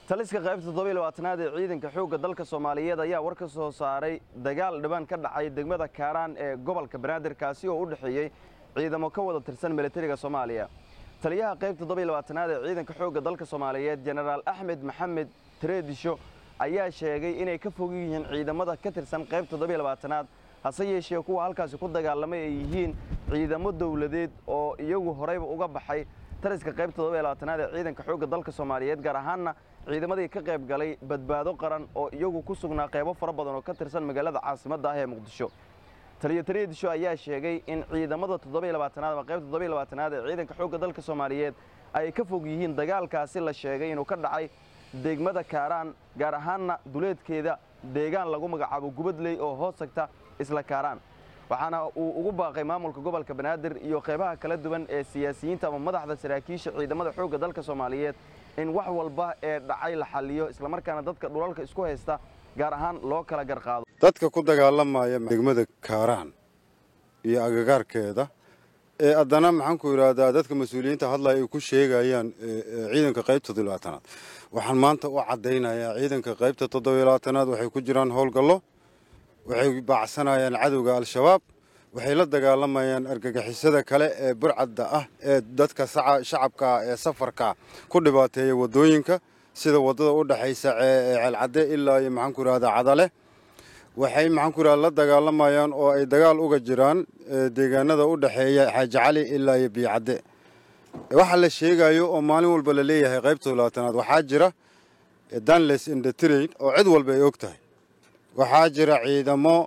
taliska qaybta toddoba iyo labaatanaad ee ciidanka xoogga dalka soomaaliyeed ayaa war ka soo saaray dagaal dhibaan ka dhacay degmada kaaraan ee gobolka banaadir kaasi oo u dhexeeyey ciidamo ka wada tirsan militariga soomaaliya taliyaha qaybta toddoba iyo labaatanaad ee ciidanka xoogga dalka soomaaliyeed jenaraal axmed maxamed tareedisho ayaa sheegay inay ka fog yihiin ciidamada ka tirsan qaybta toddoba iyo labaatanaad hase yeeshee kuwa halkaasi ku dagaalamay ay yihiin ciidamo dowladeed oo iyagu horeyba uga baxay taliska qaybta toddoba iyo labaatanaad ee ciidanka xoogga dalka soomaaliyeed gaar ahaanna ciidamadii ka qayb galay badbaado qaran oo iyagu ku sugnaa qaybo fara badan oo ka tirsan magaalada caasimadda ah ee muqdisho taliyo tareedisho ayaa sheegay in ciidamada toddoba iyo labaatanaad ama qaybta toddoba iyo labaatanaad ee ciidanka xoogga dalka soomaaliyeed ay ka fog yihiin dagaalkaasi la sheegay inuu ka dhacay degmada kaaraan gaar ahaanna duleedkeeda deegaan lagu magacaabo gubadley oo hoos tagta isla kaaraan waxaana uu ugu baaqay maamulka gobolka banaadir iyo qaybaha kala duwan ee siyaasiyiinta ama madaxda saraakiisha ciidamada xoogga dalka soomaaliyeed in wax walba ee dhacay la xalliyo islamarkaana dadka dhulalka isku haysta gaar ahaan loo kala garqaado dadka ku dagaalamaya degmada kaaraan iyo agagaarkeeda ee haddana maxaan ku idhaahdaa dadka mas-uuliyiinta hadlaya ay ku sheegayaan ciidanka qaybta toddobaatanaad waxaan maanta u caddaynayaa ciidanka qaybta toddobaalabaatanaad waxay ku jiraan howlgallo waxay baacsanayaan cadowga al-shabaab waxay la dagaalamayaan argagixisada kale ee burcadda ah ee dadka shacabka ee safarka ku dhibaateeya waddooyinka sida waddada u dhexaysa ceelcadde ilaa iyo maxaan ku idhahdaa cadale waxay maxaan ku idhahda la dagaalamayaan oo ay dagaal uga jiraan deegaanada u dhexeeya xaaji cali ilaa iyo biyocadde waxa la sheegayo oo maalin walba la leeyahay qaybta labaatanaad waxaa jira danles indetrain oo cid walba ay og tahay waxaa jira ciidamo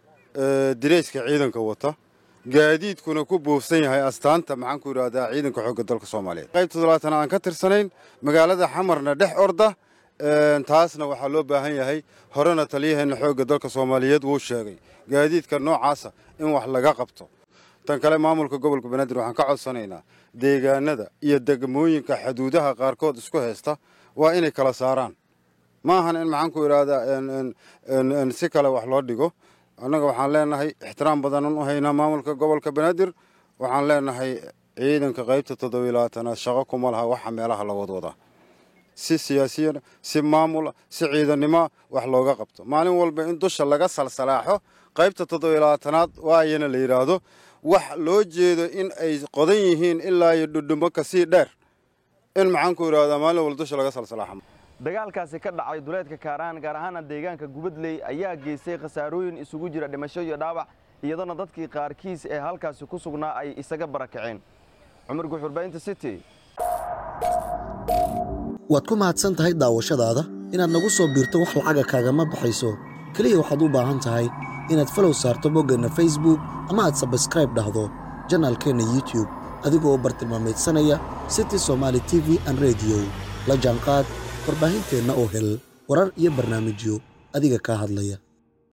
direyska ciidanka wata gaadiidkuna ku buufsan yahay astaanta maxaan ku idhahdaa ciidanka xoogga dalka soomaaliyeed qaybta labaatanaad aan ka tirsanayn magaalada xamarna dhex orda taasna waxaa loo baahan yahay horena taliyaheena xoogga dalka soomaaliyeed wuu sheegay gaadiidka noocaasa in wax laga qabto tan kale maamulka gobolka banaadir waxaan ka codsanaynaa deegaanada iyo degmooyinka xuduudaha qaarkood isku haysta waa inay kala saaraan ma ahan in maxaan ku idhaahdaa si kale wax loo dhigo annaga waxaan leenahay ixtiraam badanan u haynaa maamulka gobolka banaadir waxaan leenahay ciidanka qaybta toddobiyo labaatanaad shaqo kuma laha waxa meelaha la wadwadaa si siyaasiyan si maamula si ciidannimoa wax looga qabto maalin walba in dusha laga salsalaaxo qaybta toddobiyo labaatanaad waayana la yidhaahdo wax loo jeedo in ay qodan yihiin ilaa iyo dhudhumo kasii dheer in maxaan ku idhahdaa maalin walba dusha laga salsalaaxo dagaalkaasi ka dhacay duleedka kaaraan gaar ahaana deegaanka gubadley ayaa geystay khasaarooyin isugu jira dhimasho iyo dhaawac iyadoona dadkii qaarkiis ee halkaasi ku sugnaa ay isaga barakaceen cumar guxurbaynta city waad ku mahadsan tahay daawashadaada inaad nagu soo biirto wax lacaga kaagama baxayso keliya waxaad u baahan tahay inaad falow saarto boggeenna facebook ama aad sabskraib dhahdo janaalkeenna youtub adigoo bartilmaameedsanaya city somaali t v an rediyo la jaanqaad warbaahinteenna oo hel warar iyo barnaamijyo adiga kaa hadlaya